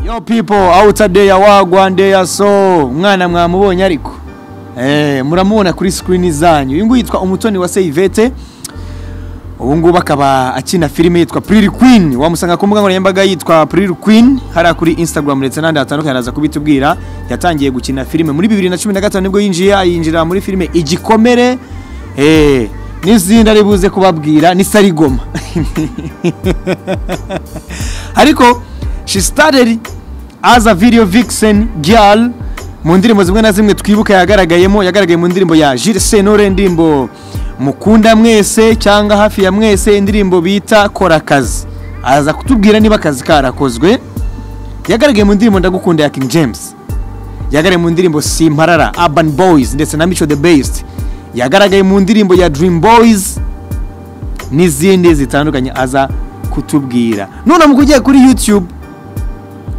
No people outer day wagwa ndeya so mwana mwamubonye ariko eh muramubona kuri screen zanyu uyu nguyu yitwa umutoni wa Seivete ubu ngubu akaba akina filime yitwa Pretty Queen wamusanga ku mbuga nkoranyambaga yitwa Pretty Queen hariya kuri Instagram ndetse n'ahandi hatandukanye araza kubitubwira yatangiye gukina filime muri 2015 nibwo yinjiye yinjira muri filime Igikomere eh n'izindi ari buze kubabwira ni Sarigoma ariko she started as a video vixen girl mu ndirimbo zimwe na zimwe twibuka yagaragayemo yagaragaye mu ndirimbo ya Jules Sentore indirimbo mukunda mwese cyangwa hafi ya mwese indirimbo bita kora akazi aza kutubwira niba akazi karakozwe yagaragaye mu ndirimbo ndagukunda ya King James yagaragaye mu ndirimbo Simparara Urban Boys ndetse na Micho the Best yagaragaye mu ndirimbo ya Dream Boys n'izindi zitandukanye aza kutubwira none mu kugiye kuri YouTube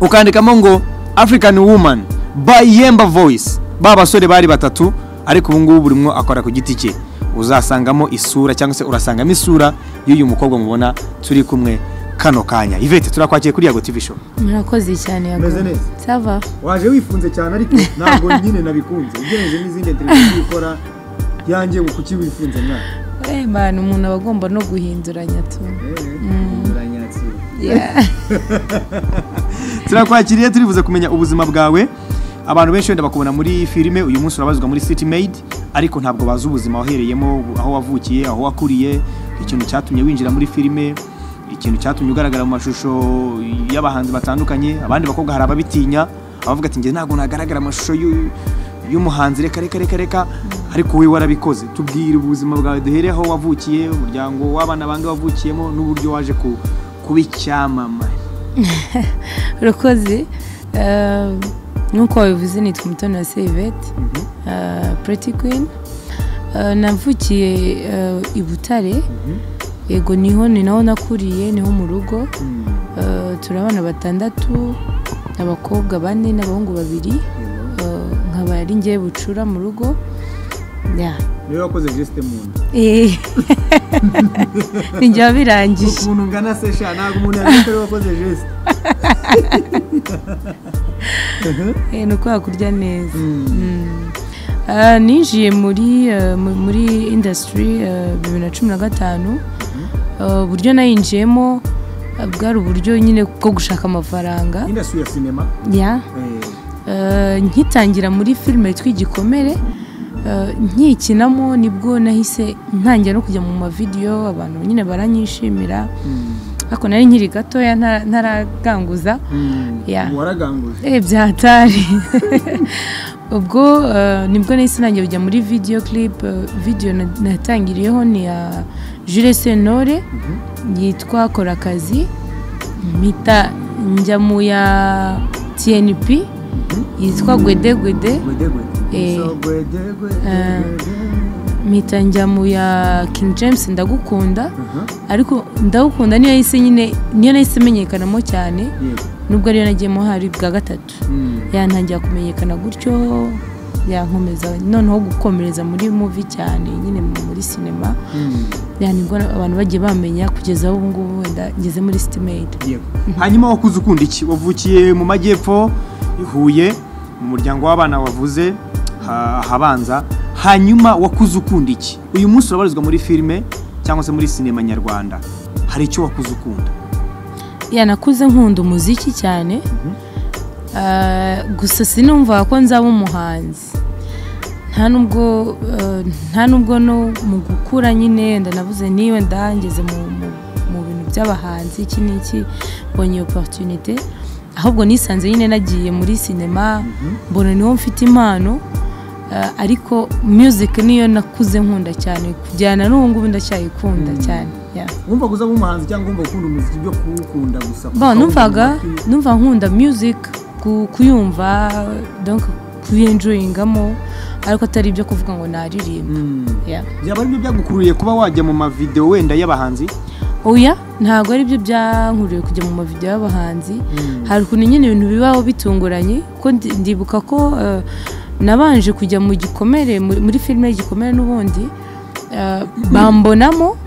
ukandikamo ngo African Woman by Yemba Voice ba basore bari batatu ariko ubu ngubu burimo akora ku giti cye uzasangamo isura cyangwa se urasangamo isura y'uyu mukobwa mubona turi kumwe kano kanya Yvette turakwakiye kuri Yago TV show murakoze cyane yago Meze neza? sava waje wifunze cyane ariko ntabwo nyine nabikunze ugereranyije n'izindi televiziyo ukora yanjye ngo kuki wifunze mwana Eh, man umuntu aba agomba no guhinduranya tu uranyatsira Yeah. turakwakiriye turibuze kumenya ubuzima bwawe abantu benshi wenda bakubona muri filime uyu munsi urabazwa muri city maid ariko ntabwo bazi ubuzima wahereyemo aho wavukiye aho wakuriye ikintu cyatumye winjira muri filime ikintu cyatumye ugaragara mu mashusho y'abahanzi batandukanye abandi bakobwa hari ababitinya abavuga ati njye ntabwo nagaragara amashusho y'u- y'umuhanzi reka reka reka reka ariko wowe warabikoze tubwire ubuzima bwawe duhere aho wavukiye umuryango w'abana bange wavukiyemo n'uburyo waje ku- kuba icyamamare urakoze Eh, nk'uko wabivuze nitwa umutoni wa serivete pureti kwini navukiye eh, i butare yego niho ni naho nakuriye niho mu rugo Eh, turi abana batandatu abakobwa bane n'abahungu babiri Eh, nkaba ari ngewe bucura mu rugo Yeah. niwe wakoze jesite mu nda Eh. ni njye birangije ukuntu ungana se sha ntabwo umuntu yabona ko ariwe wakoze jesite Eh, ni uko wakurya neza Mm. Ah, ninjiye muri eh, mu- muri indasitiri bibiri na cumi na gatanu Ah, uburyo nayinjiyemo ah, bwari uburyo nyine bwo gushaka amafaranga indasitiri ya sinema ya eh, Eh, nkitangira muri filime yitwa igikomere eh, nkikinamo nibwo nahise ntangira no kujya mu mavidewo abantu nyine baranyishimira mm, ariko nari nkiri gatoya ntara- ntaraganguza mm, Yeah. waraganguje Eh, byatari ubwo eh, nibwo nahise nanjye kujya muri video clip eh, video na- natangiriyeho ni ya Jules Sentore yitwa kora akazi mpita njya mu ya TNP yitwa gwede gwede gwedegwe Eh. So, gwede, gwede, Eh. gwede. mpita njya mu ya King James ndagukunda Aha, ariko ndagukunda niyo yahise nyine niyo nahise imenyekanamo cyane yego. nubwo ariyo nagiyemo hari bwa gatatu Mm, yantangira kumenyekana gutyo yankomeza noneho gukomereza muri muvi cyane nyine muri sinema mm, yanibwo abantu bagiye bamenya kugeza aho ubu ngubu wenda ngeze muri sitimeyidi yego. hanyuma wakuze ukunda iki wavukiye mu majyepfo i huye mu muryango w'abana wavuze ha- ahabanza hanyuma wakuze ukunda iki uyu munsi urabarizwa muri filime cyangwa se muri sinema nyarwanda hari icyo wakuze ukunda yanakuze nkunda umuziki cyane Ah, gusa sinumva ko nzaba umuhanzi nta nubwo eh, nta nubwo no mu gukura nyine wenda nabuze niba ndangeze mu, mu, mu bintu by'abahanzi iki n'iki mbonye iyo opportunité ahubwo nisanze nyine nagiye muri sinema mbona niho mfite impano eh, ariko music niyo nakuze nkunda cyane kujyana n'ubu ngubu ndacyayikunda cyane yeah. wumva kuza umuhanzi cyangwa wumva ukunda umuziki byo kuwukunda gusa Bon, Kuko numvaga wumva umuziki- numva nkunda music ku- kuyumva donc kuyenjoyingamo ariko atari ibyo kuvuga ngo naririmba Mm. Yeah. byaba ari byo byagukuruye kuba wajya mu mavideo wenda y'abahanzi oya ntabwo ari byo byankuriye kujya mu mavideo y'abahanzi Mm. hari ukuntu nyine ibintu bibaho bitunguranye ko ndi- ndibuka ko eh, nabanje kujya mu gikomere mu- muri filime y'igikomere n'ubundi eh, bambonamo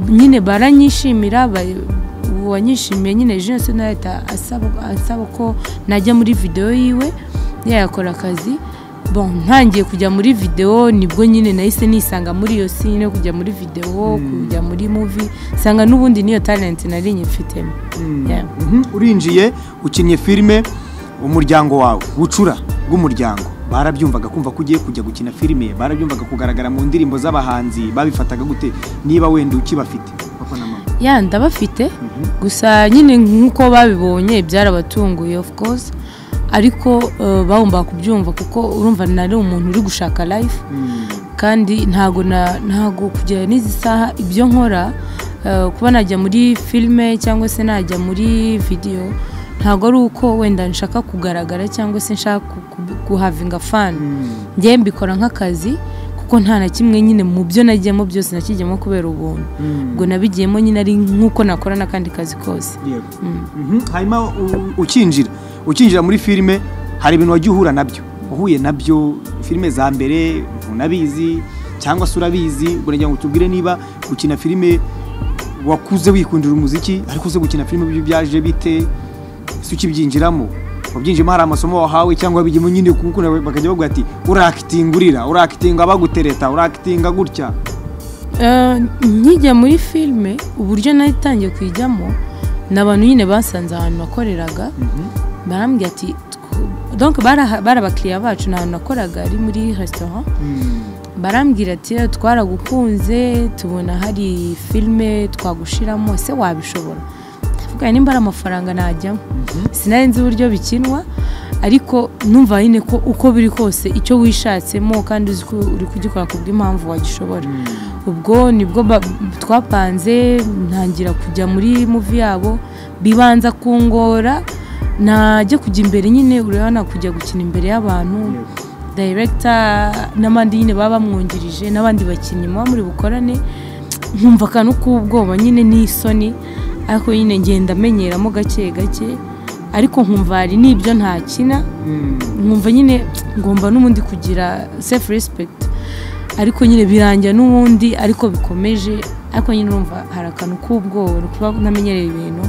nyine baranyishimira ba- ubu wanyishimiye nyine jense nahita asaba asaba ko najya muri videwo yiwe yayakora akazi bon ntangiye kujya muri videwo nibwo nyine nahise nisanga muri iyo sine kujya muri videwo kujya muri muvi nsanga n'ubundi niyo talenti nari nyifitemo Yeah. Mhm, urinjiye ukinnye filime umuryango wawe bucura bw'umuryango barabyumvaga kumva ko ugiye kujya gukina filime barabyumvaga kugaragara mu ndirimbo z'abahanzi babifataga gute niba wenda ukibafite papa na mama ya ndabafite Mhm. gusa nyine nk'uko babibonye byarabatunguye of course ariko eh, bagomba kubyumva kuko urumva nari umuntu uri gushaka life kandi ntago na ntago kugera n'izi saha ibyo nkora eh, kuba najya muri filime cyangwa se najya muri video ntago ari uko wenda nshaka kugaragara cyangwa se nshaka ku- ku- guhavinga fani njyewe mbikora nk'akazi kuko nta na kimwe nyine mu byo nagiyemo byose nakijyemo kubera ubuntu ubwo nabigiyemo nyine ari nk'uko nakora n'akandi kazi kose yego Mm. Mhm, hanyuma u- ukinjira ukinjira muri filime hari ibintu wagiye uhura nabyo uhuye nabyo filime za mbere ntunabizi cyangwa se urabizi uragira ngo tubwire niba gukina filime wakuze wikundira umuziki ariko uze gukina filime byo byaje bite si ukibyinjiramo wabyinjiyemo hari amasomo wahawe cyangwa wabigiyemo nyine kuko nawe bakajya bavuga ati urakitinga urira urakitinga bagutereta urakitinga gutya Eh, nkijya muri filime uburyo natangiye kuyijyamo ni abantu nyine basanze ahantu nakoreraga barambwira ati "Tw- donc baraha- bari abakiriya bacu ni ahantu nakoraga ari muri resitora barambwira ati "Eh, twaragukunze tubona hari filime twagushiramo ese wabishobora ndavuga nimba ari amafaranga najyamo sinari nzi uburyo bikinwa ariko numva nyine ko uko biri kose icyo wishatsemo kandi uzi ko uri kugikora ku bw'impamvu wagishobora ubwo nibwo ba- twapanze ntangira kujya muri muvi yabo bibanza kungora najya kujya imbere nyine urabona kujya gukina imbere y'abantu dayiregita n'abandi nyine baba bamwungirije n'abandi bakinnyi muba muri bukorane nkumva akantu k'ubwoba nyine n'isoni ariko nyine ngenda amenyeramo gake gake ariko nkumva hari n'ibyo ntakina nkumva nyine ngomba n'ubundi kugira sefu respekiti ariko nyine birangira n'ubundi ariko bikomeje ariko nyine urumva hari akantu k'ubwoba no kuba ntamenyereye ibintu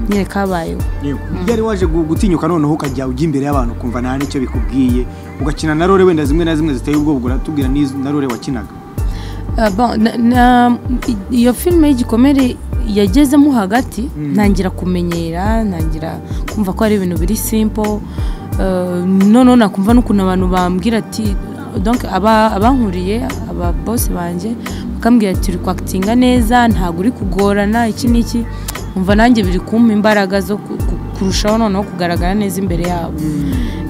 nyine kabayeho yego yari waje gu- gutinyuka noneho ukajya ujya imbere y'abantu ukumva nta n'icyo bikubwiye ugakina na rore wenda zimwe na zimwe ziteye ubwoba uratubwira n'izo na rore wakinaga Ah, bon, na- na- i- iyo filime y'igikomere yagezemo hagati Mm. ntangira kumenyera ntangira kumva ko ari ibintu biri simple Eh, noneho nakumva n'ukuntu abantu bambwira ati donc aba- abankuriye aba boss banjye bakambwira ati uri kwakitinga neza ntabwo uri kugorana iki n'iki umva nanjye biri kumpa imbaraga zo ku- ku- kurushaho noneho kugaragara neza imbere yabo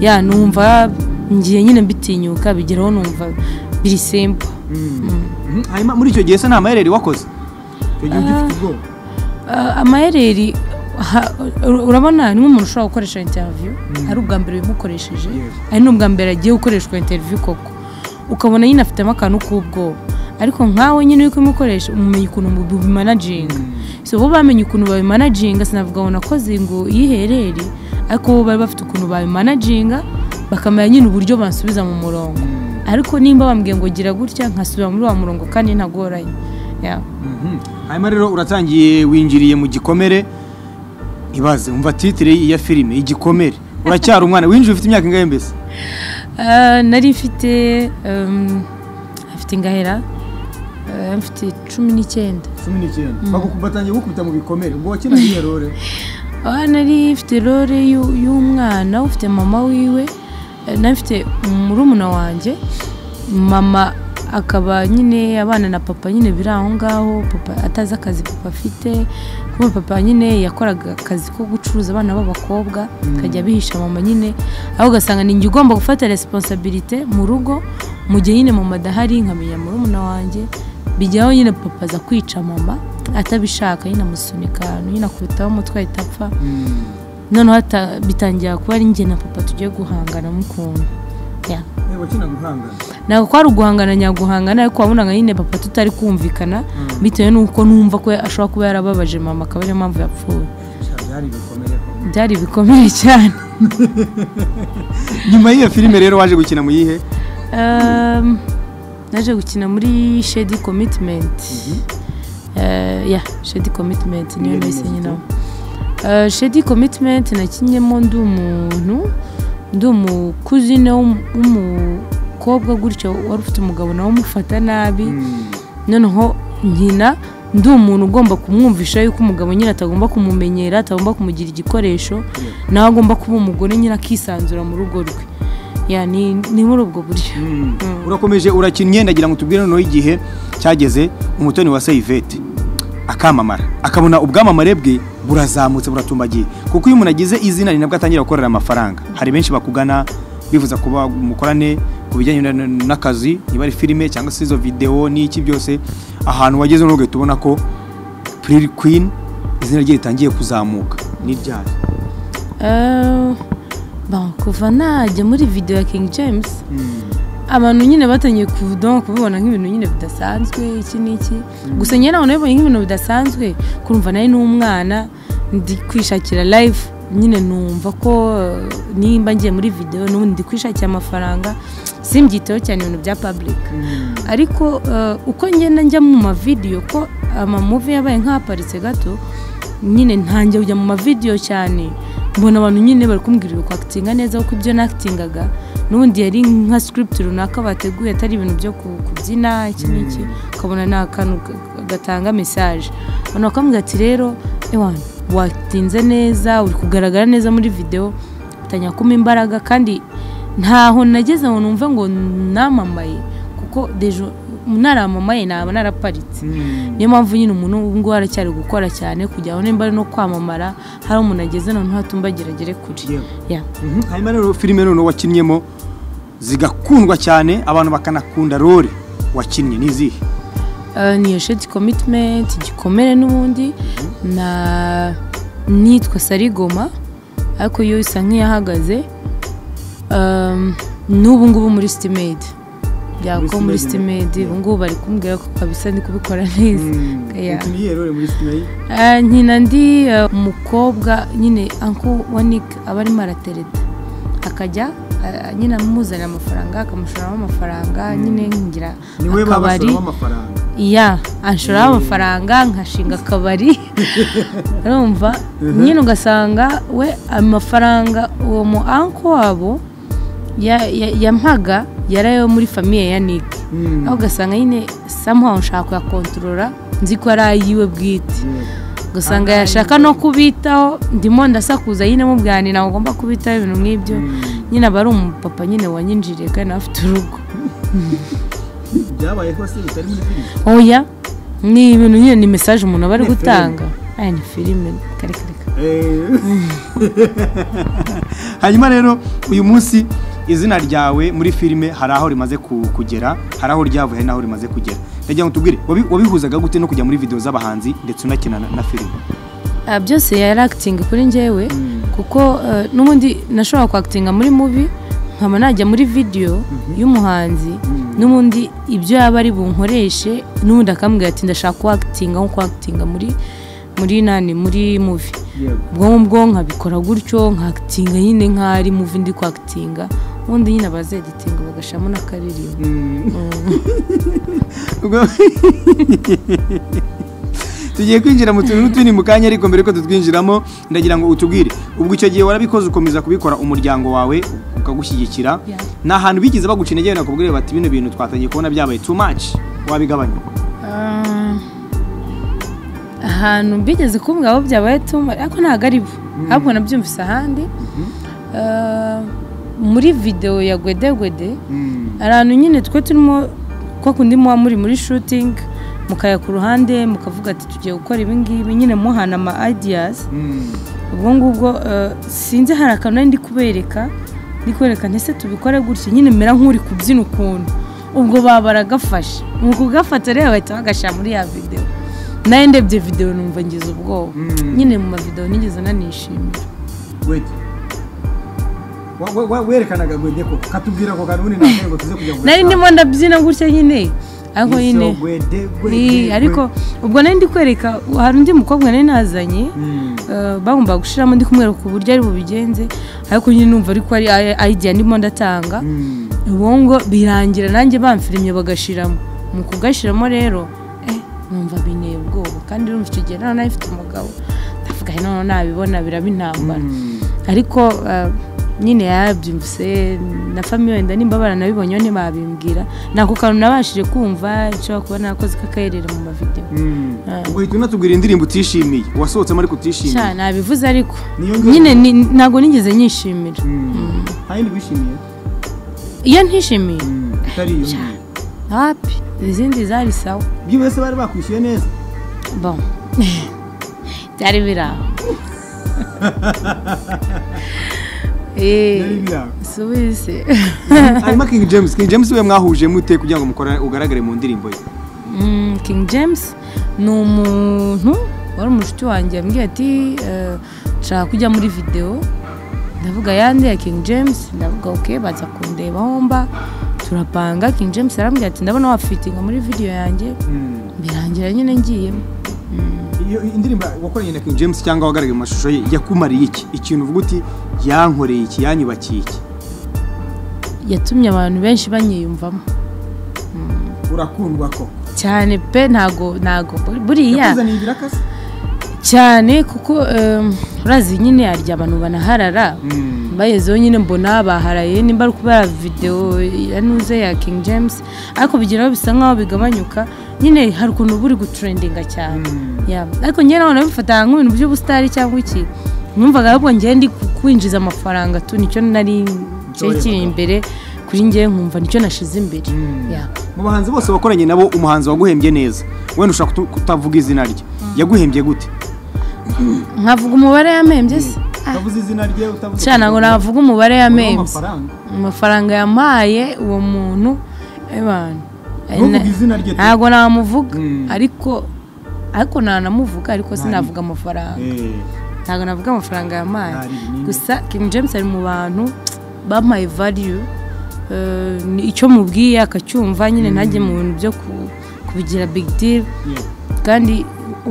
ya numva ngiye nyine mbitinyuka bigeraho numva biri simple Mm. Mhm. hanyuma muri icyo gihe se nta mayereri wakoze icyo gihe ugifite ubwoba Uh, amahereri ha- ur- urabona ni nk'umuntu ushobora gukoresha interiviyu ari ubwa mbere bimukoresheje Yes. ari n'ubwa mbere agiye gukoreshwa interiviyu koko ukabona nyine afitemo akantu k'ubwoba ariko nkawe nyine uri kumukoresha umumenya ukuntu mu- bimanaginga so bo bamenye ukuntu babimanaginga sinavuga ngo nakoze ngo yiherere ariko bo bari bafite ukuntu babimanaginga bakamenya nyine uburyo bansubiza mu murongo ariko nimba bambwiye ngo gira gutya nkasubira muri wa murongo kandi ntagoranye yeah. Mhm. hanyuma rero uratangiye winjiriye mu gikomere ibaze umva titire ya filime igikomere uracyari umwana winjiye ufite imyaka ingahe mbese Ah, nari mfite um, afite ingahera ah, mfite cumi n'icyenda cumi n'icyenda Baguku- batangiye gukubita mu bikomere ubwo wakinaga iyo rore aha nari mfite role y'u- y'umwana ufite mama wiwe eh, nari mfite murumuna wanjye mama akaba nyine abana na papa nyine biri aho ngaho papa atazi akazi papa afite kuko papa nyine yakoraga akazi ko gucuruza abana b'abakobwa akajya abihisha mama nyine aho ugasanga ni njye ugomba gufata resiponsabirite mu rugo mu gihe nyine mama adahari nkamenya murumuna wanjye bijyaho nyine papa aza kwica mama atabishaka nyine amusunika ahantu nyine akubitaho umutwe ahita apfa noneho hata- bitangira kuba ari njye na papa tugiye guhangana mu kuntu Yeah. Eh, wakinaga uhangana ntabwo kwari uguhangana nyaguhangana ariko wabonaga nyine papa tutari kumvikana bitewe n'uko numva ko ashobora kuba yarababaje mama akaba ariyo mpamvu yapfuye Sha, byari ibikomere koko. byari bikomeye cyane nyuma y'iyo filime rero waje gukina mu yihe Um, naje gukina muri shedi komitimenti ya shedi komitimenti niyo Yari nahise imeze nyina ite? Eh, shedi komitimenti nakinyemo ndi umuntu ndi umukuzine w'umu- w'umukobwa gutyo wari ufite umugabo nawe umufata nabi noneho nkina ndi umuntu ugomba kumwumvisha yuko umugabo nyine atagomba kumumenyera atagomba kumugira igikoresho nawe agomba kuba umugore nyine akisanzura mu rugo rwe Ya, ni ni muri ubwo buryo urakomeje urakinnye ndagira ngo tubwire noneho igihe cyageze umutoni wa Seivete akamamara akabona ubwamamare bwe burazamutse buratumbagiye kuko iyo umuntu agize izina ni nabwo atangira gukorera amafaranga hari benshi bakugana bifuza kuba mukorane ku bijyanye na- na- n'akazi niba ari filime cyangwa se izo videwo n'iki byose ahantu wageze n'ubwo tubona ko Pretty Queen izina rye ritangiye kuzamuka ni ryari Eh, bon, kuva najya muri video ya king james abantu nyine batangiye kuvuga kubibona nk'ibintu nyine bidasanzwe iki n'iki gusa njye nawe nabibonye nk'ibintu bidasanzwe kurumva nari n'umwana ndi kwishakira live nyine numva ko eh, nimba ngiye muri video n'ubundi ndi kwishakira amafaranga simbyiteho cyane ibintu bya public ariko eh, uko ngenda njya mu mavideyo ko amamuvi yabaye nk'ahaparitse gato nyine ntangiye kujya mu mavideyo cyane mbona abantu nyine bari kumbwira uri kwakitinga neza kuko ibyo nakitingaga n'ubundi yari nka script runaka bateguye atari ibintu byo ku- kubyina iki n'iki ukabona ni akantu ga- gatanga message abantu bakambwira ati rero ewana watinze neza uri kugaragara neza muri video utangira kuma imbaraga kandi ntaho nageze ngo numve ngo namamaye kuko dejo naramamaye naba naraparitse niyo mpamvu nyine umuntu ubu ngubu aracyari gukora cyane kugira ngo nimba ari no kwamamara hari umuntu ageze noneho hatumbagira agere kure Yewe. Yeah. hanyuma rero filime noneho wakinnyemo zigakundwa cyane abantu bakanakunda role wakinnye n'izihe Eh, niyo sheti komitimenti igikomere n'ubundi na nitwa sarigoma ariko yo isa nk'iyahagaze Um, n'ubu ngubu muri sitimedi byako muri Muri Steamade, sitimedi ubu ngubu bari kumbwira ko kabisa ndi kubikora neza Yeah. ukinye iyo rero muri sinema Eh, nkina ndi eh, umukobwa nyine anko wa nick aba arimo aratereta akajya eh, nyine amuzanira amafaranga akamushoramo amafaranga nyine ngira niwe akabari babasoramo amafaranga ya anshoramo amafaranga nkashinga akabari urumva nyine ugasanga we amafaranga uwo mu anko wabo ya- ya- yampaga yarayo muri famiye ya nick Mm. aho ugasanga nyine somehow nshaka kuyakontorora nzi ko ari ayiwe bwite ugasanga yashaka no kubitaho ndimo ndasakuza nyine mubwanira ngo ngomba kubitaho ibintu nk'ibyo nyine aba ari umupapa nyine wanyinjiriye kandi afite urugo byabayeho se bitari muri filime oya ni ibintu nyine ni mesaje umuntu aba ari Ni gutanga aya ni filime kare kare kare. hanyuma rero uyu munsi izina ryawe muri filime hari aho rimaze ku- kugera hari aho ryavuye hari n'aho rimaze kugera ndagira ngo tubwire wabi- wabihuzaga gute no kujya muri video z'abahanzi ndetse unakina na- na filime Ah, byose yari akitinga kuri njyewe kuko eh, n'ubundi nashobora kwakitinga muri mubi nkaba najya muri videwo y'umuhanzi n'ubundi ibyo yaba ari bunkoreshe n'ubundi akambwira ati ndashaka kwakitinga nko kwakitinga muri muri nani muri muvi yego ubwo ngubwo nkabikora gutyo nkakitinga nyine nk'ari muvi ndi kwakitinga ubundi nyine abazeditinga bagashamo n'akaririmbo Ubwo- tugiye kwinjira mu tuntu n'utundi mu kanya ariko mbere ko tutwinjiramo ndagira ngo utubwire ubwo icyo gihe warabikoze ukomeza kubikora umuryango wawe ukagushyigikira Yeah. ni ahantu bigeze bagukina njyewe nakubwire bati bino bintu twatangiye kubona byabaye too much wabigabanya Ah, ahantu mbigeze kumbwira aho byabaye tuma ariko ntabwo ari bo ahubwo nabyumvise ahandi Ah, muri videwo ya gwedegwede hari ahantu nyine twe turimo ko kundi muba muri muri shutingi mukaya ku ruhande mukavuga ati tugiye gukora ibi ngibi nyine muhana ama ideas ubwo ngubwo eh, sinzi hari akantu nari ndi kubereka ndi kubereka ntese tubikore gutya nyine mera nk'uri kubyina ukuntu ubwo baba baragafashe ni ukugafata rero bahita bagashyira muri ya videwo nawe ndebye videwo numva ngize ubwoba nyine mu mavidewo nigeze nanishimira wede Wa- wa- wa- werekanaga gwede ko katubwira ako kantu ubundi ntabwo ngo tuze kujya kuvuga nari ndimo ndabyina gutya nyine ariko Izo nyine gwede, gwede, ni ariko ubwo nari ndi kwereka hari undi mukobwa nari nazanye eh, bagombaga gushiramo ndi kumwereka uburyo ari bubigenze ariko nyine numva ariko ari idea ndimo ndatanga Mm. ubwo birangira nanjye bamfirimye bagashiramo mu kugashiramo rero eh numva binteye ubwoba kandi urumva icyo gihe nari nari mfite umugabo ndavuga asigaye noneho nabibona biraba intambara Mm. ariko eh, nyine yarabyumvise na famiye wenda nimba baranabibonyeho ntibabimbwira ni ako kantu nabashije kumva nshobora kuba nakoze k'akaherere mu mavidewo Mm. ugahita unatubwira indirimbo utishimiye wasohotsemo ariko utishimiye cyane nabivuze ariko Niyo ngeze- nyine ni- ntabwo nigeze nyishimira Mm. nta yindi wishimiye iyo ntishimiye Mm. utari iyo ngiyo hapi izindi zari sawa byibase bari bakwishyuye neza bon byari biri aho byari eee biri aho suwise hanyuma king james king james we mwahuje mute kugira ngo mukora ugaragare mu ndirimbo ye Mm, king james ni umuntu wari umushuti wanjye yambwiye ati eh, nshaka kujya muri videwo ndavuga yandi ya king james ndavuga ok baza kundeba homba turapanga king james arambwira ati ndabona wafitinga muri video yanjye Mm. birangira nyine ngiyemo iyo indirimbo wakoranye na king james cyangwa wagaragaye mu mashusho ye yakumariye iki ikintu uvuga uti yankoreye iki yanyubakiye iki yatumye abantu benshi banyiyumvamo urakundwa ko cyane pe ntago ntago buriya yakuzaniye ibirakasi cyane kuko em, urazi nyine harya abantu banaharara bagezeho nyine mbona baharaye nimba ari kubera videwo ya nuze ya king james ariko bigeraho bisa nkaho bigabanyuka nyine hari ukuntu uba uri gutrendinga cyane Ya, ariko njye nawe nabifata nk'ibintu by'ubusitari cyangwa iki numvaga ahubwo njye ndi ku- kwinjiza amafaranga tu nicyo nari cyari kiri imbere kuri njye nkumva nicyo nashize imbere Ya. mu bahanzi bose wakoranye nabo umuhanzi waguhembye neza wenda ushaka kutu- kutavuga izina rye yaguhembye gute nkavuga umubare yamembye se utavuze izina rye utavuze cyane ngo navuga umubare yamembye amafaranga amafaranga yampaye uwo muntu ebana ntuvuge izina rye tu. ntabwo namuvuga Mm. ariko ariko nanamuvuga ariko sinavuga amafaranga Eh, ntabwo navuga amafaranga yampaye Ntari binini. gusa King James ari mu bantu bampaye value Eh, ni icyo mubwiye akacyumva nyine ntajye mu bintu byo ku- kubigira big deal yeah. kandi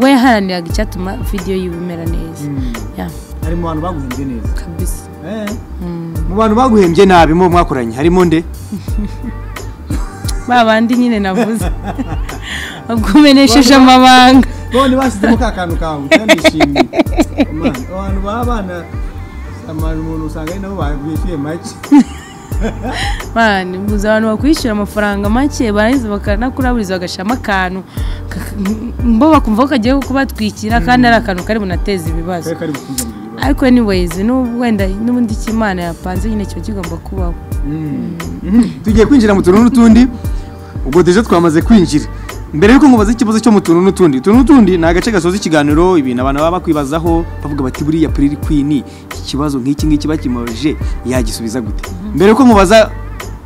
we yaharaniraga icyatuma video yiwe imera neza Mm. Yeah, ari mu bantu baguhembye neza kabisa Eh, mu bantu baguhembye nabi mo mwakoranye harimo nde ba bandi nyine navuze ubwo umenesheje amabanga none bashyizemo ka kantu kawe utanishimiye Man, abantu babana abantu umuntu usanga ari nabo bishyuye make bana ubuze abantu bakwishyura amafaranga make barangiza bakanakuraburiza bagashyiramo akantu ka- bo bakumva ko kagiye kubatwikira kandi ari akantu kari bunateza ibibazo kari kari gukunda mu bibazo. ariko anyways n'ubu wenda n'ubundi icyo imana yapanze nyine kiba kigomba kubaho Mm. tugiye kwinjira mu tuntu n'utundi ubwo deje twamaze kwinjira mbere yuko nkubaza ikibazo cyo mu tuntu n'utundi utuntu n'utundi ni agace gasoza ikiganiro ibintu abantu baba bakwibazaho bavuga bati buriya piriri kwini iki kibazo nk'iki ngiki bakimaje yagisubiza gute mbere yuko mubaza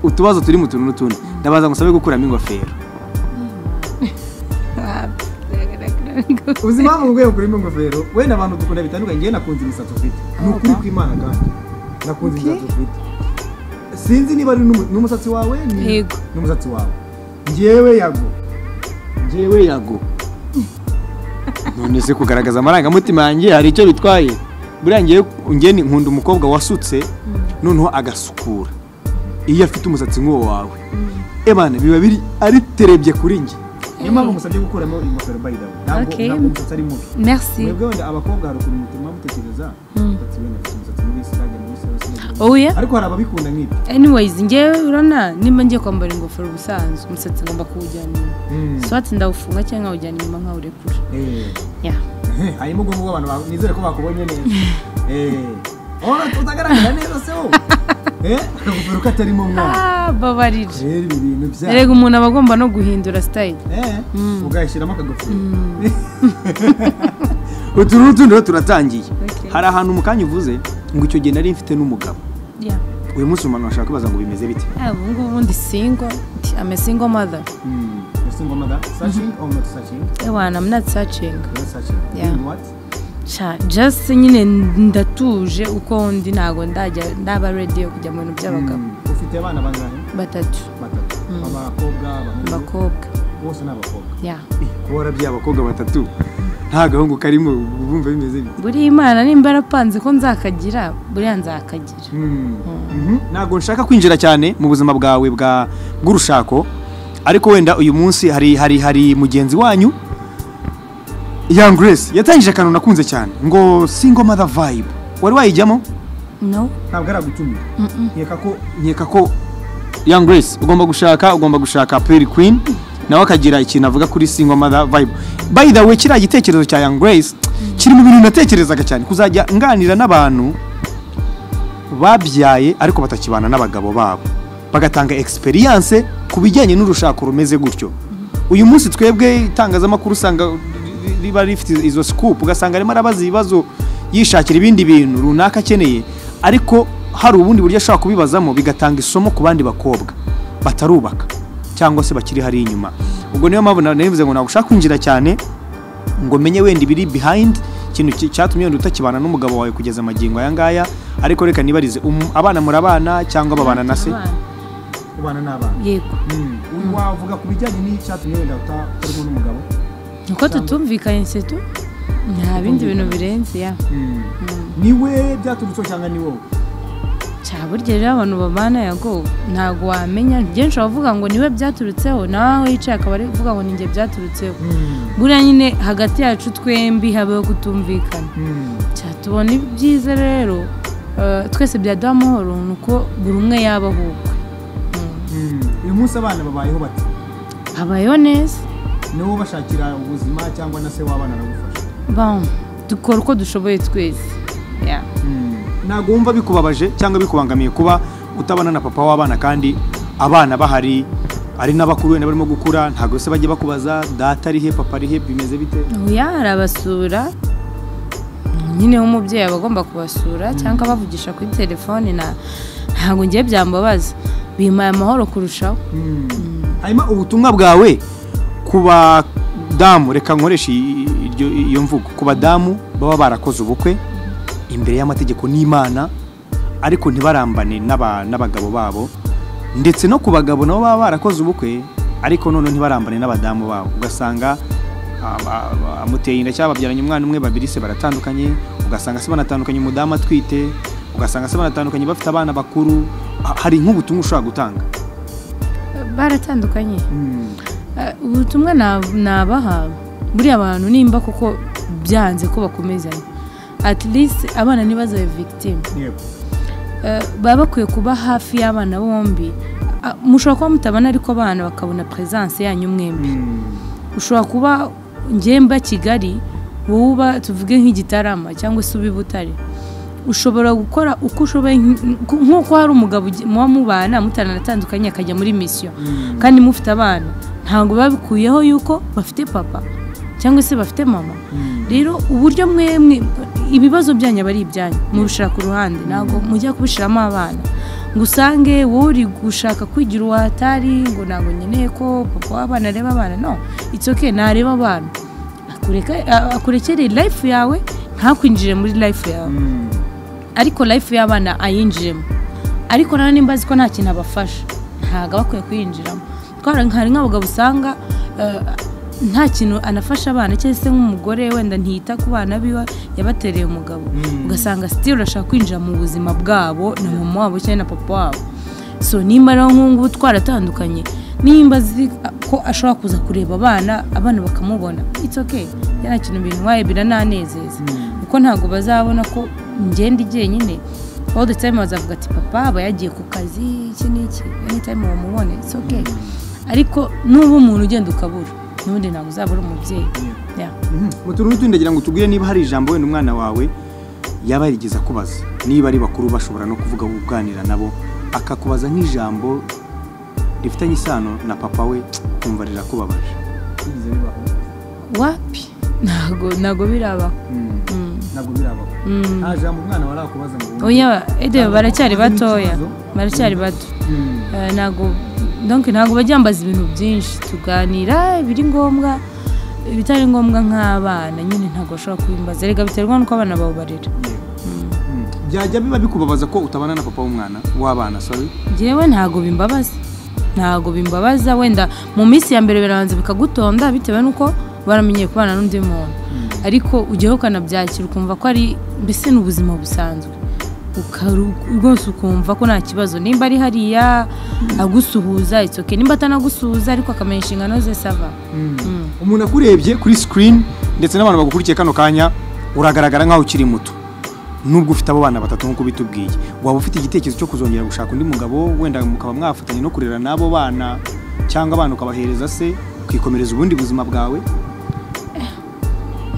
utubazo turi mu tuntu n'utundi ndabaza ngo usabe gukuramo ingofero uzi impamvu mubwiye ngo kurimo ingofero wenda abantu dukunda bitandukanye njyewe nakunze imisatsi ufite ni ukuri kw'imana kandi nakunze imisatsi ufite sinzi niba ari n'umu- n'umusatsi wawe ni- Yego. n'umusatsi wawe njyewe yago ngewe yago none se kugaragaza amarangamutima yanjye hari icyo bitwaye buriya ngewe ngeni nkunda umukobwa wasutse noneho agasukura iyo afite umusatsi nk'uwo wawe ebana biba biri ari terebye kuri njye niyo mpamvu musabye gukuramo ingofero bayidawe ntabwo Okay. ntabwo umusatsi ari mubi merci mwebwe wenda abakobwa hari ukuntu mutuma mutekereza umusatsi wenda afite umusatsi mubi sinajya muri salo sinajya Oh, muri yeah? ariko hari ababikunda nk'ibyo anyways ngewe urana nimba ngiye kwambara ingofero ubusanzwe umusatsi ngomba kuwujyana inyuma swati ndawufunga cyangwa nkawujyana inyuma nkawurekura Eh. ya hanyuma ubwo ngubwo abantu ba- nizere ko bakubonye neza Eh. Oh, utagaragara neza se wowe Eh, akagofero katarimo umwana Ah, babarira rero ibi bintu bya erega umuntu aba agomba no guhindura sitayile Eh, ugashyiramo akagofero utu n'utundi rero turatangiye hari ahantu mu kanya uvuze ngo icyo gihe nari mfite n'umugabo uyu munsi umuntu ashaka kwibaza ngo bimeze bite ubu ngubu ndi singo ame singo mother Mm. Ese ngoma da searching or not searching ewana am not searching Not searching Yeah. Doing what Sha, just nyine ndatuje uko ndi ntago ndajya ndaba ready yo kujya mu bintu by'abagabo Mm. ufite abana bangahe batatu batatu abakobwa abahungu abakobwa bose ni abakobwa ya kubora by'abakobwa batatu nta gahungu karimo bumva bimeze bite buriya imana nimba yarapanze ko nzakagira buriya nzakagira ntabwo nshaka kwinjira cyane mu buzima bwawe bwa bw'urushako ariko wenda uyu munsi hari hari hari mugenzi wanyu young grace yatangije akantu nakunze cyane ngo single mother vibe wari wayijyamo no ntabwo ari agutumira nkeka ko nkeka ko young grace ugomba gushaka ugomba gushaka peri queen nawe akagira ikintu avuga kuri single mother vibe by the way kiriya gitekerezo cya young grace kiri mu bintu natekerezaga cyane kuzajya nganira n'abantu babyaye ariko batakibana n'abagabo babo bagatanga experience ku bijyanye n'urushako rumeze gutyo uyu munsi twebwe itangazamakuru usanga riba rifite izo scoop ugasanga arimo arabaza ibibazo yishakira ibindi bintu runaka akeneye ariko hari ubundi buryo ashobora kubibazamo bigatanga isomo ku bandi bakobwa batarubaka cyangwa se bakiri hari inyuma ubwo niyo mpamvu nabivuze ngo nagushaka kwinjira cyane ngo menye wenda ibiri behind ikintu ki- cyatumye wenda utakibana n'umugabo wawe kugeza amagingo aya ngaya ariko reka nibarize um- abana murabana cyangwa babana na se Abana. kubana n'abana yego Mm. wavuga ku bijyanye n'icyatumye wenda utakorwa n'umugabo uko tutumvikanye se tu nta bindi bintu birenze ya niwe byaturutseho cyangwa ni wowe cyaba burya rero abantu babana yago ntabwo wamenya byinshi wavuga ngo niwe byaturutseho nawe aho yicaye akaba ari kuvuga ngo ninjye byaturutseho buriya nyine hagati yacu twembi habeho kutumvikana cyatubona ibyiza rero eh, twese byaduha amahoro ni uko buri umwe yaba ahubwe uyu munsi abana babayeho bati habayeho neza niwo bashakira ubuzima cyangwa na se w'abana aragufasha bon dukora uko dushoboye twese Yeah. ntabwo wumva bikubabaje cyangwa bikubangamiye kuba utabana na papa w'abana kandi abana bahari ari n'abakuru wenda barimo gukura ntabwo se bajya bakubaza data ari he papa ari he bimeze bite oya arabasura nyine w'umubyeyi aba agomba kubasura cyangwa abavugisha kuri telefone na ntabwo ngiye byambabaza bimpaye amahoro kurushaho hanyuma ubutumwa bwawe ku badamu reka nkoresha i- iryo- iyo mvugo ku badamu baba barakoze ubukwe imbere y'amategeko n'imana ariko ntibarambane n'aba- n'abagabo babo ndetse no ku bagabo nabo baba barakoze ubukwe ariko noneho ntibarambane n'abadamu babo ugasanga aba- aba- amuteye inda cyangwa babyaranye umwana umwe babiri se baratandukanye ugasanga se banatandukanye umudamu atwite ugasanga se banatandukanye bafite abana bakuru Ha- hari nk'ubutumwa ushobora gutanga baratandukanye Mm. Eh, ubutumwa na- nabaha buriya abantu nimba kuko byanze ko bakomezanya at least abana ntibazabe victim yego Eh, baba bakwiye kuba hafi y'abana bombi Ah, mushobora kuba mutabana ariko abana bakabona presence yanyu mwembi Mm. ushobora kuba ngemba kigali wowe uba tuvuge nk'igitarama cyangwa se uba i butare ushobora gukora uko ushoboye nk- nk- nk'uko hari umugabo ugi- muba mubana mutaranatandukanye akajya muri misiyo kandi mufite abana ntabwo biba bikuyeho yuko bafite papa cyangwa se bafite mama rero uburyo mwemwe ibibazo byanyu aba ari ibyanyu mubishira ku ruhande ntabwo mujya kubishiramo abana ngo usange wowe uri gushaka kwigira uwatari ngo ntabwo nkeneye ko papa w'abana areba abana no it's okay ntareba abana akureka- a- akurekere life yawe ntakwinjire muri life yawe Mm. ariko life y'abana ayinjiremo ariko nawe nimba azi ko nta kintu abafasha ntabwo aba akwiye kuyinjiramo twara hari nk'abagabo usanga eh, nta kintu anafasha abana cyangwa se nk'umugore wenda ntiyita ku bana biwe yabatereye umugabo ugasanga sitiri urashaka kwinjira mu buzima bwabo na mama wabo cyangwa na papa wabo so nimba rero nk'ubu ngubu twaratandukanye nimba azi ko ashobora kuza kureba abana abana bakamubona it's okay nta kintu bintwaye birananezeza kuko ntabwo bazabona ko ngenda jyenyine all the time bazavuga ati papa aba yagiye ku kazi iki n'iki anytime wamubone it's okay ariko nuba umuntu ugenda ukabura n'ubundi ntabwo uzaba uri umubyeyi Yeah. mu tururu tundi ndagira ngo tubwire niba hari ijambo wenda umwana wawe yaba yarigeze akubaza niba ari bakuru bashobora no kuvuga uganira nabo akakubaza nk'ijambo rifitanye isano na papa we kumva rirakubabaje Bigize bibaho wapi ntabwo ntabwo birabaho Mm. ntabwo birabaho Mm. nta jambo umwana warakubaza ngo wumve. oya ede baracyari batoya Ikibazo. baracyari bato Mm. Eh, ntabwo donc ntabwo bajya bambaza ibintu byinshi tuganira ibiri ngombwa ibitari ngombwa nk'abana nyine ntabwo bashobora kubimbaza reka biterwa n'uko abana bawe barera Yego. byajya biba bikubabaza ko utabana na papa w'umwana w'abana sorry njyewe ntabwo bimbabaza ntabwo bimbabaza wenda mu minsi ya mbere birabanza bikagutonda bitewe n'uko baramenyeye kubana n'undi muntu ariko ujyaho ukanabyakira ukumva ko ari mbese ni ubuzima busanzwe Ukaru- rwose ukumva ko nta kibazo nimba ari hariya agusuhuza it's okay nimba atanagusuhuza ariko akamenya inshingano ze sava Mm. Mm. umuntu akurebye kuri screen ndetse n'abantu bagukurikiye kano kanya uragaragara nk'aho ukiri muto nubwo ufite abo bana batatu nk'uko bitubwiye waba ufite igitekerezo cyo kuzongera gushaka undi mugabo wenda mukaba mwafatanya no kurera n'abo bana cyangwa abana ukabahereza se ukikomereza ubundi buzima bwawe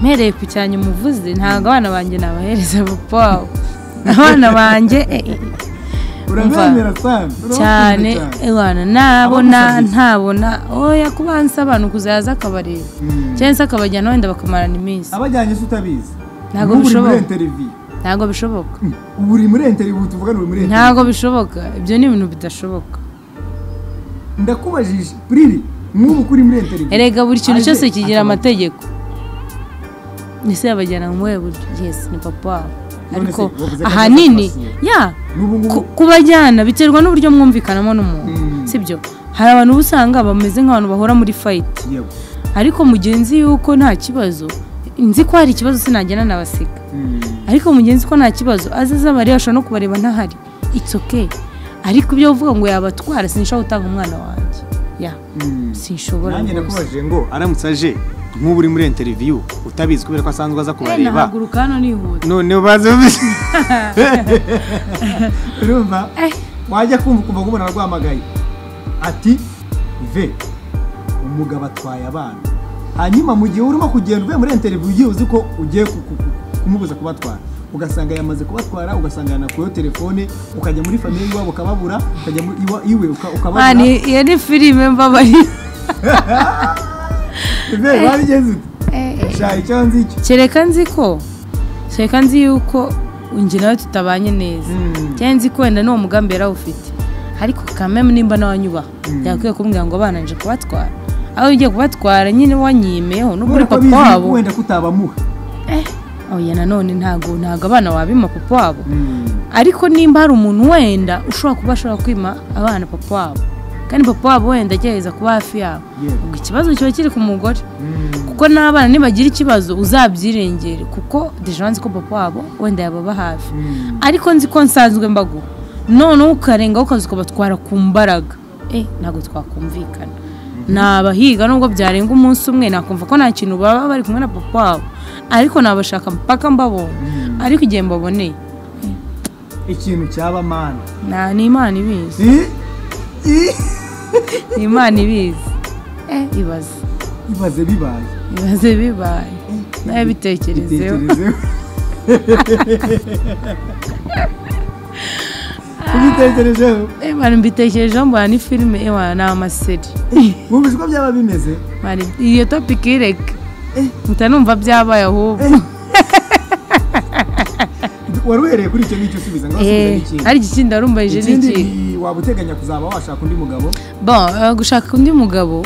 mpereye ku cyanya umuvuzi ntabwo abana banjye nabahereza papa wabo abana banjye eh, eh, uramwemera cyane cyane abana nabona ntabona oya kubanza abantu kuzaza akabareba cyangwa se akabajyana wenda bakamarana iminsi abajyanye se utabizi Ntabwo Nk'ubu uri muri bishoboka. interiviyu ntabwo bishoboka ubu uri muri interiviyu tuvugana uri muri interiviyu ntabwo bishoboka ibyo ni ibintu bidashoboka ndakubajije puriri nk'ubu ko uri muri interiviyu erega buri kintu Aje cyose kigira akaba- amategeko ese yabajyana mu buhe buryo yesi ni papa wabo se, ariko bavuze ko ahanini azabasura. ya n'ubu ngubu ku- kubajyana biterwa n'uburyo mwumvikanamo n'umuntu Mm. sibyo hari abantu uba usanga bameze nk'abantu bahora muri fayiti yego ariko mugenzi yuko nta kibazo nzi ko hari ikibazo sinagenda nabasiga Mm. ariko mugenzi ko nta kibazo azaza abareba ashobora no kubareba ntahari it's okay ariko ibyo uvuga ngo yabatwara sinshobora gutanga umwana wanjye ya Mm. sinshobora nanjye rwose nakubajije ngo aramutse aje nk'ubu uri muri interiviyu utabizi kubera ko asanzwe aza Eh, kubareba nahaguruka hano nihuta none baze urumva Eh. wajya kumva ukumva ko umuntu arwahamagaye ati ve umugabo atwaye abana hanyuma mu gihe urimo kugenda uvuye muri interiviyu ugiye uzi ko ugiye ku- ku- ku- kumubuza kubatwara ugasanga yamaze kubatwara ugasanga yanakuyeho telefone ukajya muri famiye iwabo ukababura ukajya muri iwa- iwe uka- Man, ukababura iyo ni filime mbabari ve warigeze ute sha icyo nzi icyo kereka nzi ko kereka nzi yuko njye nawe tutabanye neza Mm. cyangwa nzi ko wenda n'uwo mugambi yarawufite ariko kameme nimba n'awanyubaha Mm. yakwiye kumbwira ngo abana nje kubatwara aho ugiye kubatwara nyine wanyimeyeho n'ubwo kubera uri ko papa bizi wabo wenda kutabamuha oya nanone ntabwo ntabwo abana wabima papa wabo Mm. ariko nimba hari umuntu wenda ushobora kuba ashobora kwima abana papa wabo kandi papa wabo wenda agerageza kuba hafi yabo Yego. ubwo ikibazo kiba kiri ku mugore Mm. kuko n'abana nibagira ikibazo uzabyirengere kuko deja nzi ko papa wabo wenda yababa hafi Mm. ariko nzi ko nsanzwe mbaguha noneho ukarengaho ukaza ukabatwara ku mbaraga eh ntabwo twakumvikana nabahiga nubwo byarenga umunsi umwe nakumva ko nta kintu baba bari kumwe na papa wabo ariko nabashaka mpaka mbabona ariko igihe mbaboneye ikintu cyaba mana na ni imana ibizi I- I- ni imana ibizi eh ibaze ibaze bibaye ibaze bibaye nawe bitekerezeho Bitekerezeho. ubitekerejeho Eh, bari mbitekerejeho mbona ni filime ewa ni amaseri wumvise uko byaba bimeze Bari- iyo topiki ireke Eh. mpita numva byabaye ahubwo wari uhereye kuri icyo ngicyo usubiza ngo Eh, asubize n'ikindi ariko ikindi warumbaje ikindi n'iki ni waba uteganya kuzaba washaka undi mugabo bon eh, gushaka undi mugabo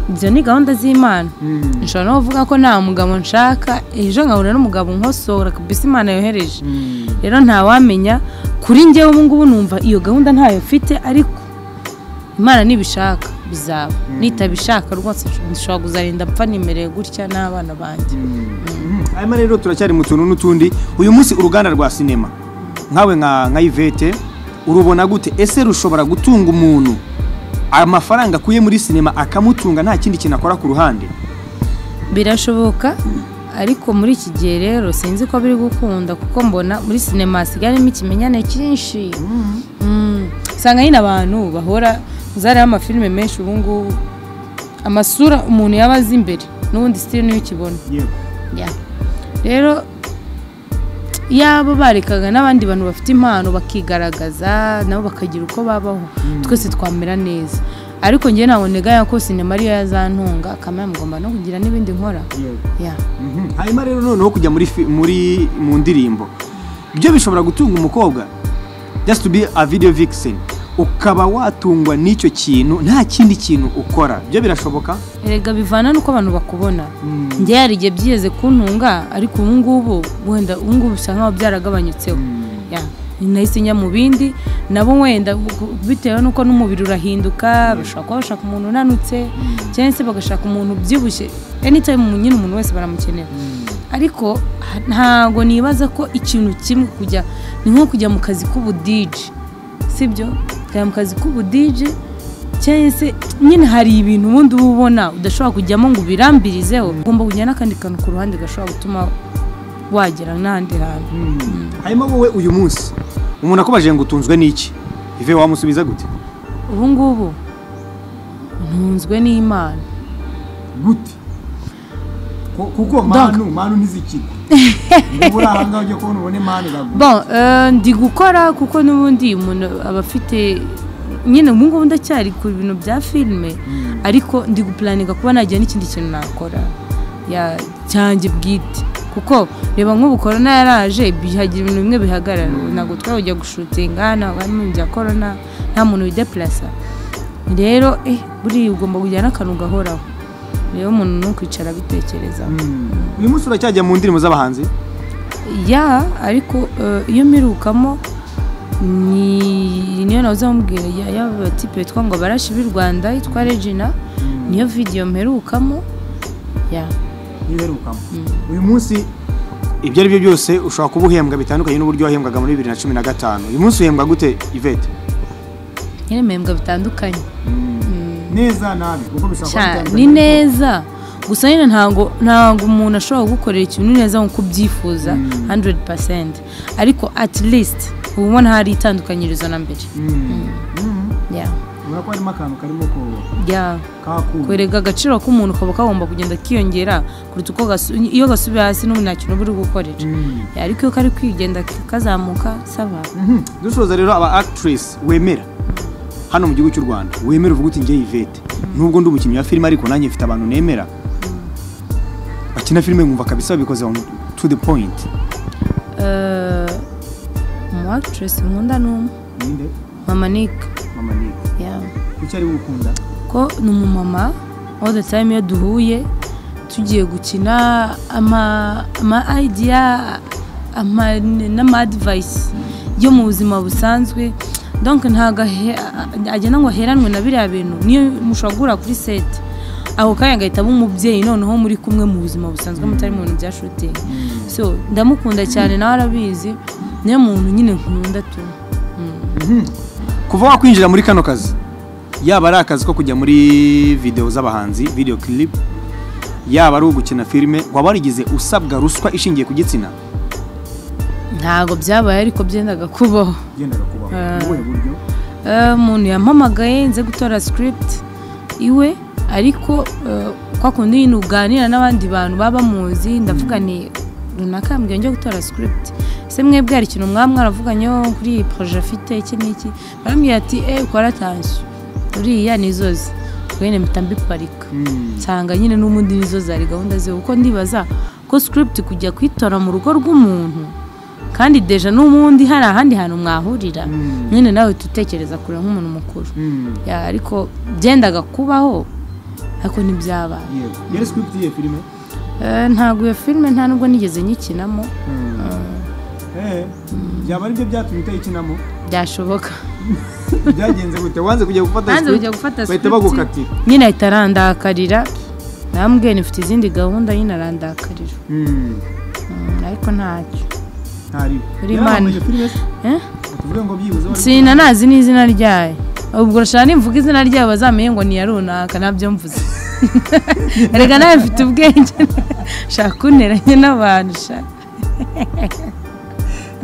ibyo ni gahunda z'imana Mm. nshobora no kuvuga ko nta mugabo nshaka ejo nkahura n'umugabo nkosora kabisa imana yohereje Mm. rero ntawamenya kuri njyewe ubu ngubu numva iyo gahunda ntayo mfite ariko imana nibishaka bizaba nitabishaka rwose nshobora kuzarinda mpfa nimereye gutya n'abana banjye hanyuma rero turacyari mu tuntu n'utundi uyu munsi uruganda rwa sinema nkawe nka nka ivete urubona gute ese rushobora gutunga umuntu amafaranga akuye muri sinema akamutunga nta kindi kintu akora ku ruhande birashoboka ariko muri iki gihe rero sinzi ko biri gukunda kuko mbona muri sinema hasigaramo ikimenyane cyinshi Mm. usanga nyine abantu bahora zariho amafilime menshi ubu ngubu amasura umuntu yaba azi imbere n'ubundi sitiri niyo ukibona yego Ya. rero yaba barekaga n'abandi bantu bafite impano bakigaragaza nabo bakagira uko babaho twese twamera neza ariko njye ntabwo negaya ko sinema ariyo yazantunga kamera mugomba no kugira n'ibindi nkora yego ya Mhm. hanyuma rero noneho kujya muri fi- muri mu ndirimbo byo bishobora gutunga umukobwa just to be a video vixen ukaba watungwa n'icyo kintu nta kindi kintu ukora byo birashoboka erega bivana n'uko abantu bakubona Mm. njye hari igihe byigeze kuntunga ariko ubu ngubu wenda ubu ngubu bisa nkaho byaragabanyutseho Mm. Ya. nahise njya mu bindi nabo wenda bu- bitewe n'uko n'umubiri urahinduka bashobora kuba bashaka umuntu unanutse cyangwa se bagashaka umuntu ubyibushye anytime umuntu- nyine umuntu wese baramukenera ariko ha- ntago nibaza ko ikintu kimwe kujya ni nko kujya mu kazi k'ubudiji sibyo kujya mu kazi k'ubudiji cyangwa se nyine hari ibintu ubundi uba ubona udashobora kujyamo ngo ubirambirizeho ugomba kujya n'akandi kantu ku ruhande gashobora gutuma wagera n'ahandi hantu hanyuma wowe uyu munsi umuntu akubaje ngo utunzwe n'iki ive wamusubiza gute ubu ngubu ntunzwe n'imana gute Ku- kuko manu manu ntizikirwa niba uri aha ngaha ujya kubona ubone manu iragura bon eh, ndi gukora kuko n'ubundi umuntu aba afite nyine ubu ngubu ndacyari ku bintu bya filime ariko ndi gupulaninga kuba nagira n'ikindi kintu nakora ya cyanjye bwite kuko reba nk'ubu korona yaraje bihagira ibintu bimwe bihagarara ntabwo twajya gushutinga ntabwo harimo ibintu bya korona nta muntu wideplasa rero eh buriya ugomba kugira n'akantu gahoraho rero umuntu ni ukwicara abitekerezaho uyu munsi uracyajya mu ndirimbo z'abahanzi ya ariko eh, iyo mpirukamo ni niyo nawe uzamubwira y'abatipe bitwa ngo barashi b'i rwanda yitwa regina niyo vidiyo mperukamo ya ntibiherukamo uyu munsi ibyo ari byo byose ushobora kuba uhembwa bitandukanye n'uburyo wahembwaga muri bibiri na cumi na gatanu uyu munsi uhembwa gute ivete nyine mpembwa bitandukanye neza nabi kuko bishobora kuba Sha, bitandukanye. ni neza gusa nyine ntabwo ntabwo umuntu ashobora gukorera ikintu neza nk'uko ubyifuza 100% ariko at least uba ubona hari itandukanyirizo na mbere Mm. Mm. ya ubona ko harimo akantu karimo ku- ya kakuma kwereka agaciro k'umuntu kaba kagomba kugenda kiyongera kuruta uko gasu- iyo gasubiye hasi n'ubu nta kintu uba uri gukorera Mm. Ya, ariko iyo kari kwigenda kazamuka saba Mhm. dusoza rero aba actress wemera hano mu gihugu cy'u rwanda wemera uvuga uti ngewe ivete nubwo ndi umukinnyi wa filime ariko nanjye mfite abantu nemera bakina filime nkumva kabisa babikoze on to the point Eh, umu actress nkunda ni umwe ninde mama nick mama ni Ya. kuki ari we ukunda ko ni umumama all the time iyo duhuye tugiye gukina ama ama idea ama n'ama advice yo mu buzima busanzwe donc ntabwo ahe- agenda ngo aheranwe na biriya bintu niyo mushobora guhura kuri set ako kanya agahita aba umubyeyi noneho muri kumwe mu buzima busanzwe mutari mu bintu bya shooting so ndamukunda cyane nawe arabizi niyo muntu nyine nkunda tu kuva wakwinjira muri kano kazi yaba ari akazi ko kujya muri videwo z'abahanzi video clip yaba ari ugukina filime waba warigize usabwa ruswa ishingiye ku gitsina ntabwo byabaye ariko byendaga kubaho ugendaga kubaho Eh. ni ubuhe buryo Eh, umuntu yampamagaye nze gutora script iwe ariko eh, kwa kundi nyine uganira n'abandi bantu baba bamuzi ndavuga ni runaka mbwiye njye gutora script ese mwebwe hari ikintu mwaba mwaravuganyeho kuri iyi projet afite iki n'iki barambwira ati eee ukora atansiyo uriya ni izozi ubwo nyine mpita mbiparika nsanga nyine n'ubundi nizo zari gahunda ze kuko ndibaza ko script kujya kuyitora mu rugo rw'umuntu kandi deja n'ubundi hari ahandi hantu mwahurira nyine nawe tutekereza kure nk'umuntu mukuru Mm. Ya, ariko byendaga kubaho ariko ntibyaba yego yari script y'iyo filime ntabwo iyo filime nta nubwo nigeze nyikinamo Eh, byaba ari byo byatumye utayikinamo byashoboka byagenze gute wanze kujya gufata hanze script, ujya gufata bahita script, bagukatira nyine ahita arandakarira nambwiye nifite izindi gahunda nyine arandakarira Mm. Mm, ariko ntacyo ntariwe Uri Yari man. abaye filime se? Eh? tuvuge ngo byibuze wari- sina nazi n'izina ryayo ubwo urashaka nimvuga izina ryayo bazamenye ngo ni iya runaka nabyo mvuze erega nawe mfite ubwenge shaka kunteranya n'abantu sha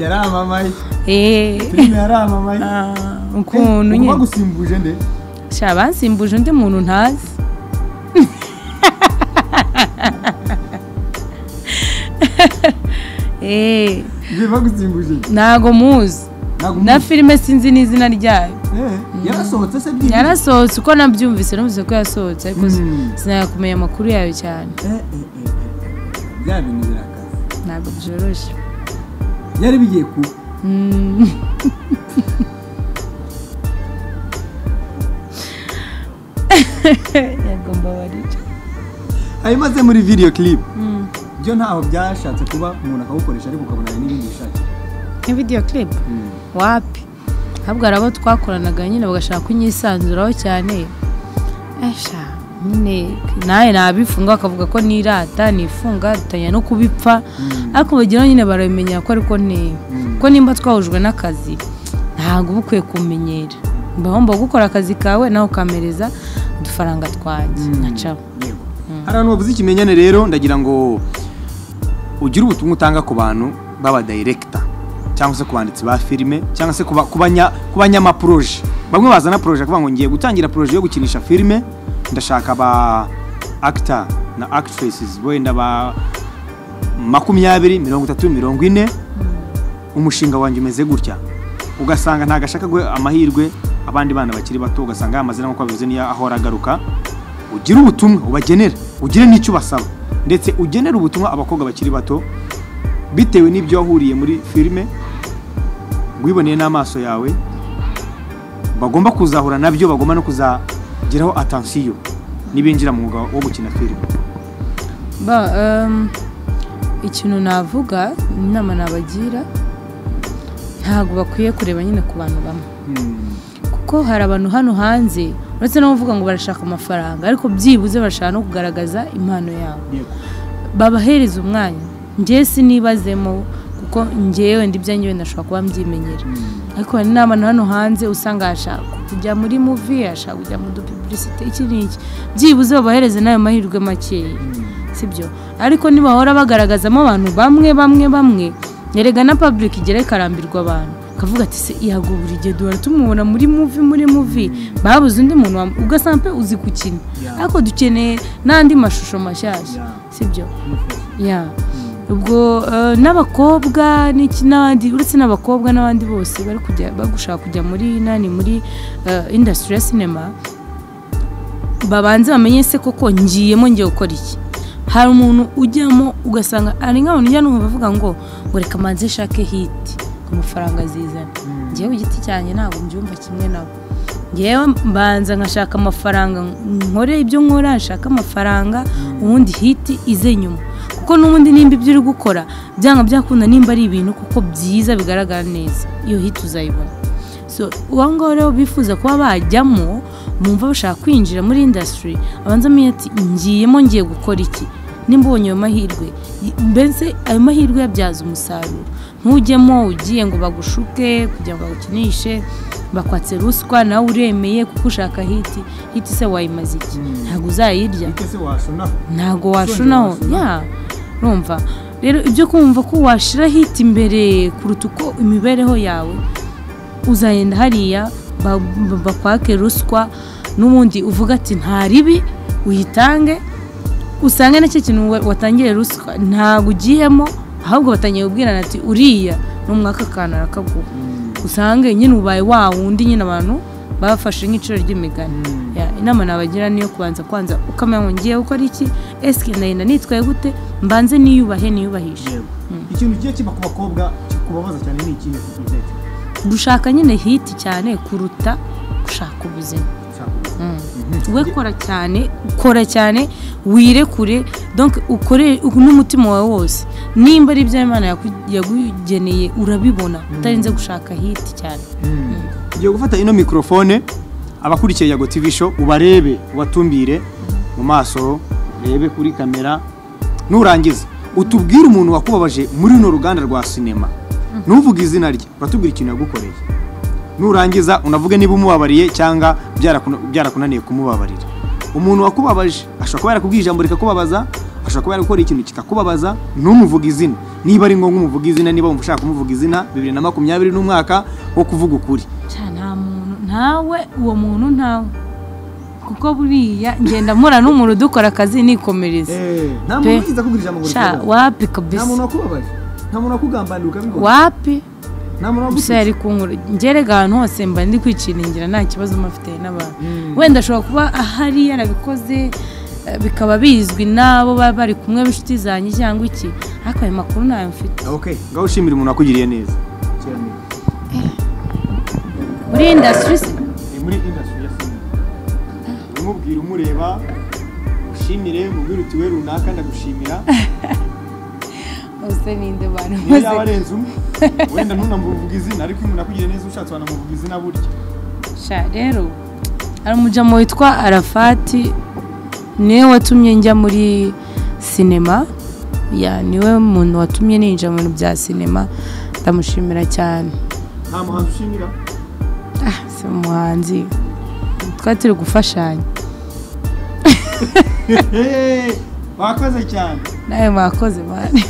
yaramamaye eee filime yaramamaye ukuntu Eh, nyine bagusimbuje nde sha bansimbuje undi muntu ntazi eee Ibi bagusimbuje nde ntago muzi Ntabwo na umuzi. filime sinzi n'izina ryayo Eh, yarasohotse se byibuze yarasohotse uko nabyumvise numvise ko yasohotse ariko Mm. sinakumenya amakuru yayo cyane Eh, eh, eh, eh. bya bintu birakaze ntabwo byoroshye byari bigiye kuba Mm. yego mbabarira ayimaze muri video clip byo ntaho byashatse kuba umuntu akawukoresha ariko ukabona hari n'ibindi bishakiye ni video clip wapi ahubwo hari abo twakoranaga nyine bagashaka kunyisanzuraho cyane esha nyine nawe nabifunga bakavuga ko nirata nifunga dutanya no kubipfa ariko bageraho nyine barabimenya ko ariko ni ko nimba twahujwe n'akazi ntabwo uba ukwiye kumenyera mba wumva gukora akazi kawe nawe ukamereza udufaranga twanjye Mm. nkacaho yego hari abantu bavuze ikimenyane rero ndagira ngo ugire ubutumwa utanga ku bantu b'abadayirekita cyangwa se ku banditsi ba filime cyangwa se ku ba- ku banya- ku banyamaporoje bamwe bazana poroje kuvuga ngo ngiye gutangira poroje yo gukinisha filime ndashaka ba actor na actresses wenda ba makumyabiri mirongo itatu mirongo ine umushinga wanjye umeze gutya ugasanga ntabwo ashaka guha amahirwe abandi bana bakiri bato ugasanga ya mazina nk'uko bivuze niyo ahora agaruka ugire ubutumwa ubagenera ugire n'icyo ubasaba ndetse ugenere ubutumwa abakobwa bakiri bato bitewe n'ibyo wahuriye muri filime wiboneye n'amaso yawe bagomba kuzahura nabyo bagomba no kuzageraho atansiyo n'ibinjira mu mwuga wo gukina filime ba em, ikintu navuga inama nabagira ntabwo bakwiye kureba nyine ku bantu bamwe kuko hari abantu hano hanze uretse no kuvuga ngo barashaka amafaranga ariko byibuze bashaka no kugaragaza impano yabo babahereza umwanya njye sinibazemo kuko njyewe ndi ibyanjye wenda nashobora kuba mbyimenyera ariko hari n'abantu hano hanze usanga yashaka kujya muri muvi yashaka kujya mu dupuburisite iki n'iki byibuze babahereze n'ayo mahirwe makeya sibyo ariko nibahora bagaragazamo abantu bamwe bamwe bamwe nyerega na public igera ikarambirwa abantu akavuga ati se yago buri gihe duhora tumubona muri muvi muri muvi babuze undi muntu wa- ugasanga pe uzi gukina Yeah. ariko dukeneye n'andi mashusho mashyashya sibyo ya ubwo eh, n'abakobwa n'iki n'abandi uretse n'abakobwa n'abandi bose bari kujya bagushaka kujya muri nani muri eh, industry ya sinema babanze bamenye se koko ngiyemo ngiye gukora iki hari umuntu ujyamo ugasanga hari nk'abantu ujya n'umva bavuga ngo ngo reka manze nshake hiti ku mafaranga zizana ngewe ku giti cyanjye ntabwo mbyumva kimwe nabo ngewe mbanza nkashaka amafaranga nkore ibyo nkora nshaka amafaranga ubundi hiti ize nyuma kuko n'ubundi nimba ibyo uri gukora byanga byakunda nimba ari ibintu kuko byiza bigaragara neza iyo hiti uzayibona so uwo ngabo rero bifuza kuba bajyamo bumva bashaka kwinjira muri indasitiri abanza amenye ati ngiyemo ngiye gukora iki nimba ubonye ayo mahirwe y- mbese ayo mahirwe yabyaza umusaruro ntujyemo ugiye ngo bagushuke kugira ngo bagukinishe bakwatse ruswa nawe uremeye kuko ushaka hiti hiti se wayimaze iki ntabwo uzayirya se washonaho ntago washonaho washonaho. ya urumva rero ibyo kumva ko washira hiti imbere kuruta uko imibereho yawe uzagenda hariya ba- ba- bakwake ruswa n'ubundi uvuga ati nta ribi uyitange usange n'icyo kintu wa- watangiye ruswa ntabwo ugiyemo ahubwo batangiye kubwirana ati uriya n'umwaka akantu arakaguha usange nyine ubaye wa wundi nyine abantu bafashe nk'iciro ry'imigani Ya, inama nabagira niyo kubanza kwanza ukamenya ngo ngiye gukora iki esike ndagenda nitwaye gute mbanze niyubahe niyubahishe yego ikintu kigiye kiba ku bakobwa kikubabaza cyane ni ikihe kizete gushaka nyine hiti cyane kuruta gushaka ubuzima we kora cyane kora cyane wirekure donc ukore n'umutima wawe wose nimba ari ibyo imana yaku- yagugeneye urabibona utarinze gushaka hiti cyane ugiye gufata ino mikorofone abakurikiye yago tv show ubarebe ubatumbire mu maso urebe kuri kamera nurangiza utubwire umuntu wakubabaje muri runo ruganda rwa sinema ntuvuge izina rye uratubwira ikintu yagukoreye nurangiza unavuge niba umubabariye cyangwa byarakuna- byarakunaniye kumubabarira umuntu wakubabaje ashobora kuba yarakubwiye ijambo rikakubabaza ashobora kuba yarakora ikintu kikakubabaza ntumuvuge izina niba ari ngombwa umuvuge izina niba wumva ushaka kumuvuga izina bibiri na makumyabiri n'umwaka wo kuvuga ukuri cyane nta muntu ntawe uwo muntu ntawe kuko buriya ngenda mpura n'umuntu dukora akazi nikomereza nta Pe. muntu wigize akubwira ijambo buri sha kibazo. wapi nta kabisa muntu wakubabaje nta muntu wakugambanira ukabibona wapi nta muntu gusa wagusutse yari kunkura ngerega ahantu hose mba ndi kwiciringira nta kibazo mba mfite n'abantu Mm. wenda ashobora kuba ahari yarabikoze eh, bikaba bizwi n'abo baba bari kumwe b'inshuti zanjye cyangwa iki ariko ayo makuru ntayo mfite okay ngaho ushimira umuntu wakugiriye neza cyane muri indasitiri se ni muri indasitiri ya sinema umubwira umureba ushimire umubwire uti we runaka ndagushimira bose ninde bantu niyo bose yaba arenze umwe wenda ntunamuvuga izina ariko iyo umuntu akugiriye neza ushatse wanamuvuga izina burya sha rero hari umujyamo witwa arafati niwe watumye njya muri sinema ya niwe muntu watumye ninjira mu bintu bya sinema ndamushimira cyane nta muhanzi ushimira Ah, si umuhanzi twari turi gufashanya wakoze cyane nawe mwakoze mwana